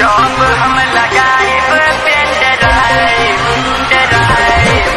job हम लगाइब pen drive drive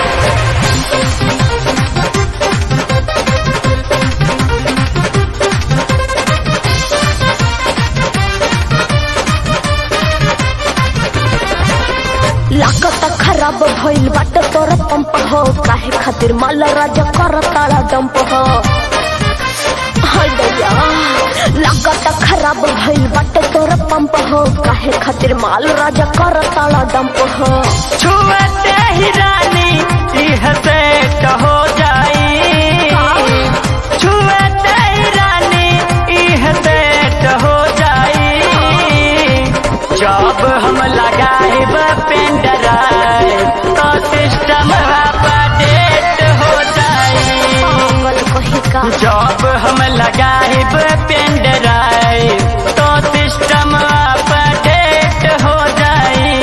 लागत खराब भइल बाटे तोर पंप हो काहे खातिर माल राजा कर ताला डंप हो हाय दैया लागत खराब भइल बाटे तोर पंप हो काहे खातिर माल राजा कर ताला डंप हो छुअते ही रानी यह सेट हो जाई छुअते ही रानी यह सेट हो जाई जब हम लगाइब पेन ड्राइव तो सिस्टम अपडेट हो जाई पागल कहीं का जब हम लगाइब पेन ड्राइव तो सिस्टम अपडेट हो जाई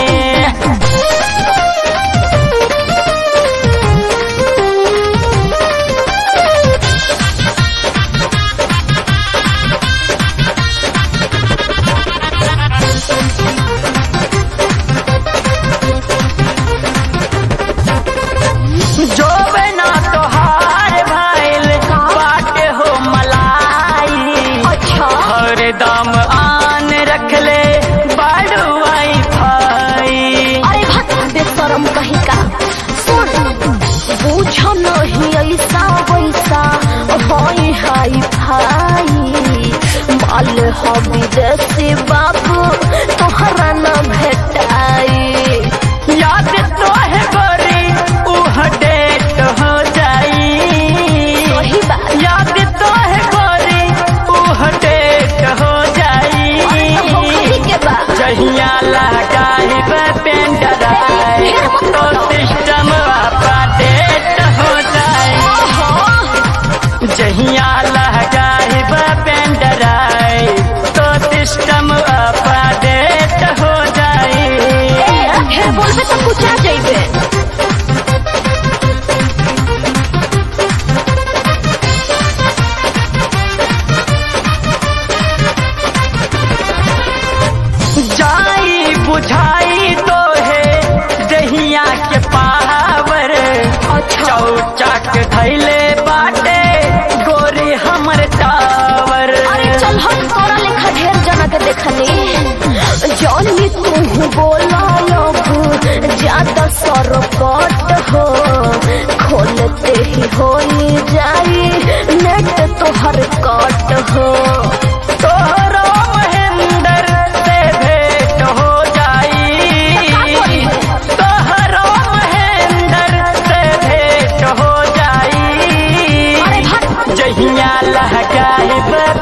जो बना तोहार भाईल बाटे हो मलाई अच्छा हर दम आन रख ले बाड़ू आई भाई अरे भक्त बेशरम कहीं का सुन बुझ नहीं ऐसा वैसा होई हाई भाई माल हो विदेशी बाबू तोहरा न भेटाई याद तो है गोरी उह डेट हो जाई सही बात याद तो है गोरी उह डेट हो जाई होखी के बा जहिया लगाइब पेन ड्राइव तो सिस्टम अपडेट हो जाए जहिया लगाइब पेन ड्राइव तो सिस्टम अपडेट हो जाए ढेर बोलबे तो कुछ आ जाइबे जाई बुझाई तो है जहिया के पावर अच्छा चौचक धैले बाटे गोरी हमर टावर अरे चल हम तोरा लेखा ढेर जना के देखनी जौनी तू बोला अब ज्यादा सरपट हो खोलते ही हो जाई नेट तोहर कट हो तोरो महेंद्र से भेंट हो जाई तोहरो महेंद्र से भेंट हो जाई अरे भट जहिया लहकाइब